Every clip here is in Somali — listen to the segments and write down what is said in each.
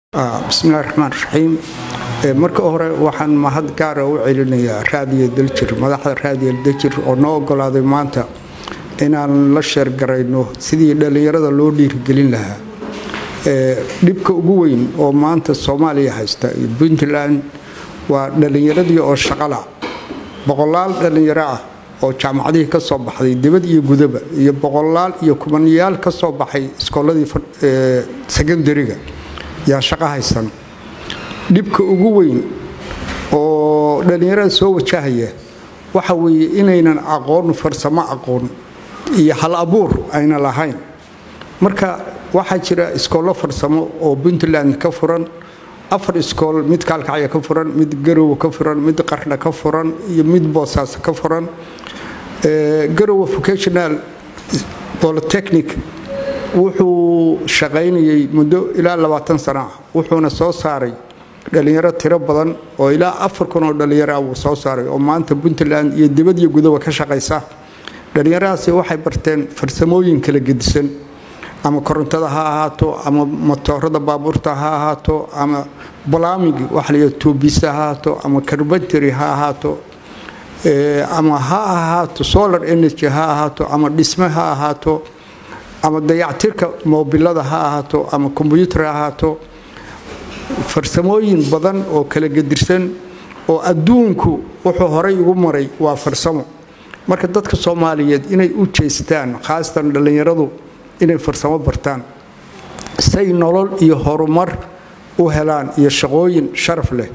bismillahi raxmaan raxiim marka hore waxaan mahad gaara u celinayaa raadiyo daljir madaxda raadiyo daljir oo noo ogolaaday maanta inaan la sheergarayno sidii dhallinyarada loo dhiirigelin lahaa dhibka ugu weyn oo maanta soomaaliya haysta iyo puntland waa dhallinyaradii oo shaqala boqolaal dhallinyaro ah oo jaamacadihii ka soo baxday dibad iyo gudaba iyo boqolaal iyo kumanayaal ka soo baxay iskooladii secondariga yaa shaqo haysan dhibka ugu weyn oo dhallinyarada soo wajahaya waxa weeye inaynan aqoon farsamo aqoon iyo hal abuur ayna lahayn marka waxaa jira iskoollo farsamo oo puntland ka furan afar iskool mid kaalkacya ka furan mid garowe ka furan mid qardha ka furan iyo mid boosaas ka furan garowe vocational polytechnic wuxuu shaqaynayay muddo ilaa labaatan sana ah wuxuuna soo saaray dhallinyaro tiro badan oo ilaa afar kun oo dhallinyaro ah wuu soo saaray oo maanta puntland iyo dibad iyo gudaba ka shaqaysa dhallinyaradaasi waxay barteen farsamooyin kala gedisan ama korontada ha ahaato ama motoorada baabuurta ha ahaato ama blamig waxa la tuubisa ha ahaato ama carbantary ha ahaato ama ha ahaato solar energy ha ahaato ama dhisme ha ahaato ama dayactirka moobilada ha ahaato ama kombyuutar ha ahaato farsamooyin badan oo kala gedirsan oo adduunku wuxuu horay ugu maray waa farsamo marka dadka soomaaliyeed inay u jeestaan khaasatan dhallinyaradu inay farsamo bartaan say nolol iyo horumar u helaan iyo shaqooyin sharaf leh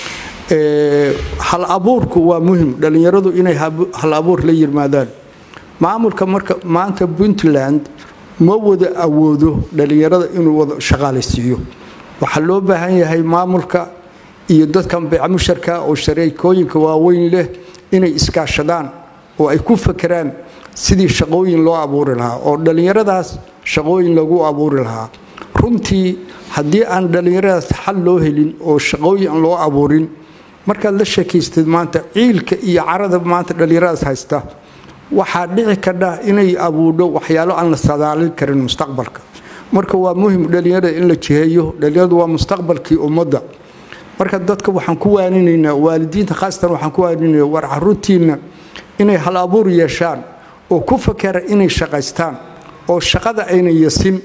hal abuurku waa muhim dhallinyaradu inay hal abuur la yimaadaan maamulka marka maanta puntland ma wada awoodo dhallinyarada inuu wada shaqaalaysiiyo waxaa loo baahan yahay maamulka iyo dadkan beecmusharka oo shareekooyinka waaweyn leh inay iskaashadaan oo ay ku fakeraan sidii shaqooyin loo abuuri lahaa oo dhallinyaradaas shaqooyin lagu abuuri lahaa runtii haddii aan dhallinyaradaas xal loo helin oo shaqooyin loo abuurin markaad la sheekaystid maanta ciilka iyo carada maanta dhallinyaradaas haysta waxaa dhici kadha inay abuudho waxyaalo aan la sadaalin karin mustaqbalka marka waa muhim dhallinyarada in la jiheeyo dhallinyaradu waa mustaqbalkii ummadda marka dadka waxaan ku waaninaynaa waalidiinta khaasatan waxaan ku waaninaya war caruurtiinna inay hal abuur yeeshaan oo ku fakera inay shaqaystaan oo shaqada ayna yasin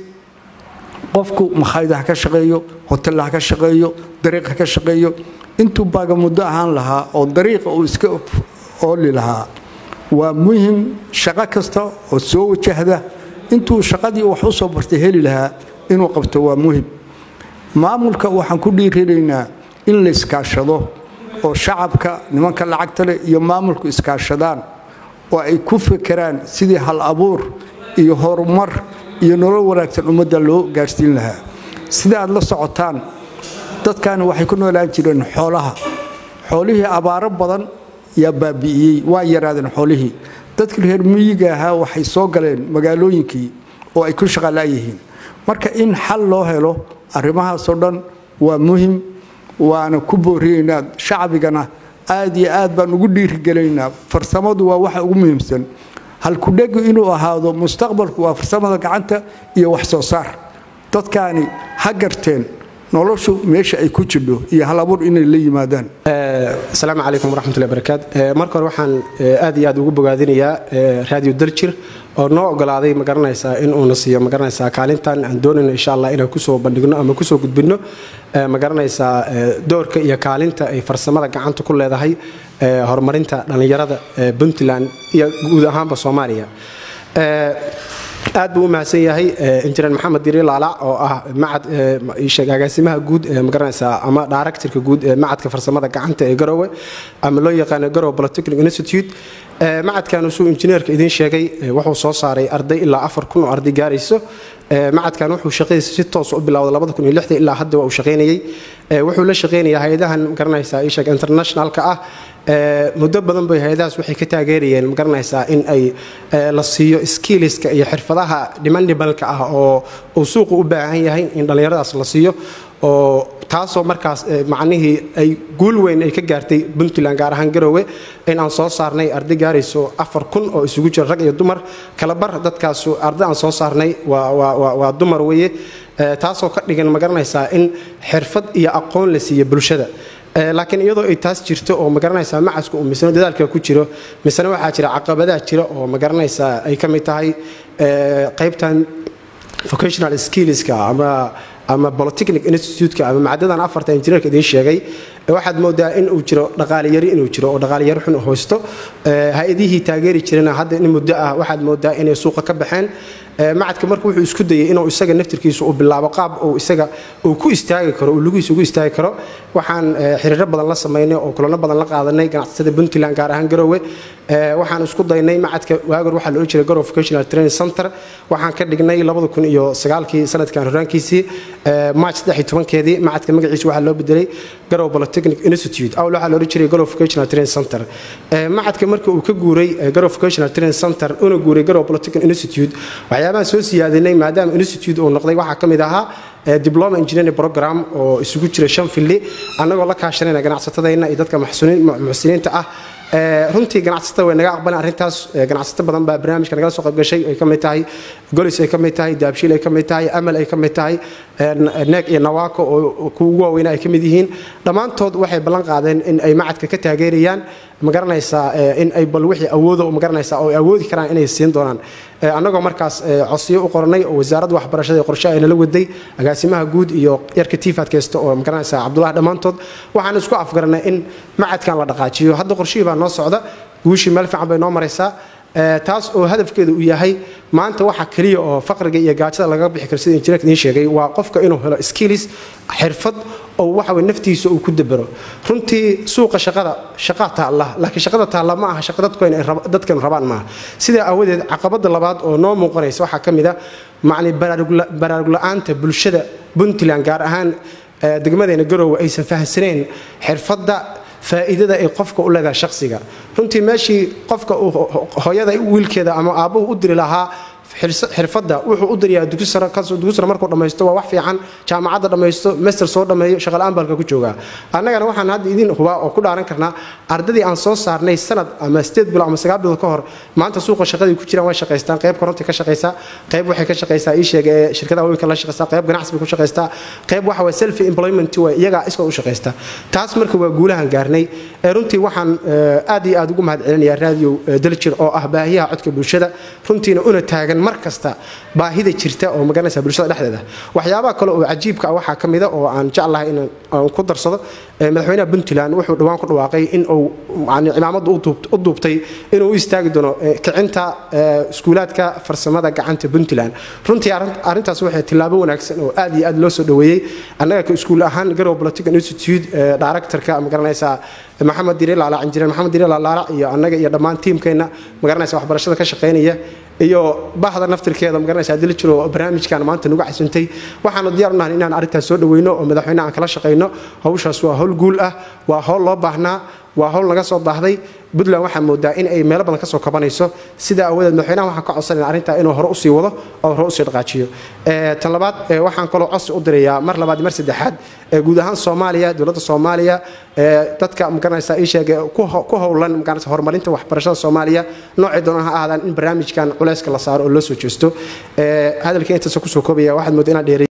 qofku makhaayada ha ka shaqeeyo hotella ha ka shaqeeyo dariiq ha ka shaqeeyo intuu baaga muddo ahaan lahaa oo dariiqa uu iska ooli lahaa waa muhim shaqo kasta oo soo wajahda intuu shaqadii wax u soo bartay heli lahaa inuu qabto waa muhim maamulka waxaan ku dhiirinaynaa in la iskaashado oo shacabka nimanka lacagta leh iyo maamulku iskaashadaan oo ay ku fekeraan sidii hal abuur iyo horumar iyo nolol wanaagsan ummadda loo gaadhsiin lahaa sida aad la socotaan dadkani waxay ku noolaan jireen xoolaha xoolihii abaaro badan yaa baabi'iyey waa yaraadeen xoolihii dadkii reer miyiga ahaa waxay soo galeen magaalooyinkii oo ay ku shaqalaayihiin marka in xal loo helo arrimahaasoo dhan waa muhim waana ku booriyeynaa shacbigana aad iyo aad baan ugu dhiirigelaynaa farsamadu waa waxa ugu muhiimsan halkudhegu inuu ahaado mustaqbalku waa farsamada gacanta iyo wax soo saar dadkaani ha garteen noloshu meesha ay ku jidho iyo hal abuur inay la yimaadaan asalaamu calaykum waraxmatullahi barakaat marka hore waxaan aad iyo aad ugu bogaadinayaa raadiyo daljir oo noo ogolaaday magaranaysaa in uuna siiyo magaranaysaa kaalintan aan doonayno insha allah inaan kusoo bandhigno ama kusoo gudbinno magaranaysaa doorka iyo kaalinta ay farsamada gacanta ku leedahay horumarinta dhallinyarada puntland iyo guud ahaanba soomaaliya aad buu u mahadsan yahay injineer maxamed diri laalac oo ah agaasimaha guud magaranaysaa ama directorka guud ee macadka farsamada gacanta ee garowe ama loo yaqaano garowe polytechnic institute macadkan suu injineerka idiin sheegay wuxuu soo saaray arday ilaa afar kun oo arday gaarayso macadkan wuxuu shaqadiisa si toos u bilowday ilaa hadda waa uu shaqaynayey wuxuu la shaqaynayaa hay-adahan magaranaysaa isheg internationalka ah muddo badan bay hay-adahaas waxay ka taageerayeen magaranaysaa in ay la siiyo skiliska iyo xirfadaha dhimandibalka ah oo uu suuqu u baahan yahay in dhallinyaradaas la siiyo oo taasoo markaas macnihii ay guul weyn ay ka gaartay puntland gaar ahaan garowe in aan soo saarnay arday gaarayso afar kun oo isugu jira rag iyo dumar kalabar dadkaas arday aan soo saarnay waa dumar weye taasoo ka dhigan magaranaysaa in xirfad iyo aqoon la siiyo bulshada laakiin iyadoo ay taas jirto oo magaranaysaa macasku uu misano dadaalka ku jiro misena waxaa jira caqabadaha jira oo magaranaysaa ay ka mid tahay qaybtan vocational skillska ama ama polytechnic institute-ka ama macdadan afarta injineerka idiin sheegay waxaad moodaa in uu jiro dhaqaaliyari inuu jiro oo dhaqaaliyari xun hoysto hay-adihii taageeri jirana hadda in muddo ah waxaad moodaa inay suuqa ka baxeen macadka marka wuxuu isku dayay inuu isaga naftirkiisu uu bilaabo qaab uu isaga uu ku istaagi karo uu lugihiisa ugu istaagi karo waxaan xiriiro badan la samaynay oo kulano badan la qaadanay ganacsatada puntland gaar ahaan garowe waxaan isku daynay macadka waagor waxaa la odhan jiray garowe vocational training center waxaan ka dhignay labada kun iyo sagaalkii sanadkan horaankiisii march saddex iyo tobankeedii macadka magaciisa waxaa loo bedelay garowe polytechnic institute awl waxaa la odhan jiray garowe vocational training center macadka marka uu ka guuray garowe vocational training center una guuray garowe polytechnic institute waxyaabahan soo siyaadinay maadaama institute uu noqday waxaa ka mid ahaa diploma engineering program oo isugu jira shan filli annagoo la kaashanayna ganacsatadayna iyo dadka muxsiniinta ah runtii ganacsatada way naga aqbaleen arrintaas ganacsato badan baa barnaamijka nagala soo qaybgashay ay ka mid tahay golis ay ka mid tahay daabshiil ay ka mid tahay amal ay ka mid tahay neeg iyo nawaako oo kuwa ugu waaweyna ay ka mid yihiin dhammaantood waxay ballan qaadeen in ay macadka ka taageerayaan magaranaysaa in ay bal wixii awoodo magaranaysaa oo ay awoodi karaan inay siin doonaan annagoo markaas codsiyo u qornay oo wasaaradda waxbarashada ee qorshe ay nala waday agaasimaha guud iyo yarka tiifaad kaysta oo magaranaysaa cabdullahi dhammaantood waxaan isku afgaranay in macadkan la dhaqaajiyo hadda qorshihii baa noo socda guushii meel fiican bay noo maraysaa taas oo hadafkeeda uu yahay maanta waxa keliya oo faqriga iyo gaajada laga bixi karo sida injineerka idiin sheegay waa qofka inuu helo skills xirfad oo waxa way naftiisa uu ku dabero runtii suuqa shaqada shaqa taalla laakiin shaqada taalla ma aha shaqa dadku inay dadkan rabaan maaha sidaa aawadeed caqabada labaad oo noo muuqanaysa waxaa ka mid a macni baraarug la-aanta bulshada puntland gaar ahaan degmadeena garowe aysan fahamsanayn xirfadda faa'iidada ay qofka u leedahay shakhsiga runtii meeshii qofka hooyada wiilkeeda ama aabbuhu u diri lahaa xirfadda wuxuu u diriyaa dugsi sare markuu dhammaysto waa wax fiican jaamacadda dhammaysto master soo dhammeeyo shaqala-aan baa halka ku joogaa annagana waxaan hadda idiin hubaa oo ku dhaaran karnaa ardadii aan soo saarnay sanad ama sideed bilo ama sagaal bilood ka hor maanta suuqa shaqadii ku jiraan way shaqaystaan qayb koronti ka shaqaysaa qayb waxay ka shaqaysaa ii sheega ee shirkadaha waaweynka la shaqaysaa qayb ganacsi bay ku shaqaystaa qayb waxa waye self employment way iyagaa iskood u shaqaysta taas marka waa guulahan gaarnay ee runtii waxaan aad iyo aad ugu mahad celinayaa raadiyo daljir oo ah baahiyaha codka bulshada runtiina una taagan mar kasta baahida jirta oo magaranaysa bulshada dhexdeeda waxyaabaha kale oo cajiibka ah waxaa ka mida oo aan jeclahay in aan ku darsado madaxweynaha puntland wuxuu dhowaan ku dhawaaqay in uu cimaamada u duubtay inuu u istaagi doono kicinta iskuulaadka farsamada gacanta puntland runtii arrintaas waxay tillaabo wanaagsan oo aad iyo aad loo soo dhoweeyey annaga ka iskuul ahaan garow political institute directorka magaranaysaa maxamed dire laalac injineer maxamed dire laalac iyo annaga iyo dhammaan tiimkeenna magaranaysa waxbarashada ka shaqaynaya iyo bahda naftirkeeda magaranaysa dili jiro barnaamijkan maanta nagu casuntay waxaanu diyaar u nahay inaan arrintaas soo dhaweyno oo madaxweyne aan kala shaqayno hawshaas waa hawl guul ah waa hawl loo baahnaa waa hawl naga soo baahday puntland waxaa moodaa in ay meelo badan ka soo kabanayso sidaa aawadeed madaxweynaha waxaan ka codsanayna arrintaa inuu hore usii wado oo hore usii dhaqaajiyo tan labaad waxaan kaloo codsi u dirayaa mar labaad mar saddexaad guud ahaan soomaaliya dowladda soomaaliya dadka magaranaysa ii sheege ku howlan magaranaysa horumarinta waxbarashada soomaaliya noocay doonaan ha ahaadaan in barnaamijkan culayska la saaro oo loo soo jeesto hadalkii intaasa kusoo koobaya waxaad moodaa inaan dheeray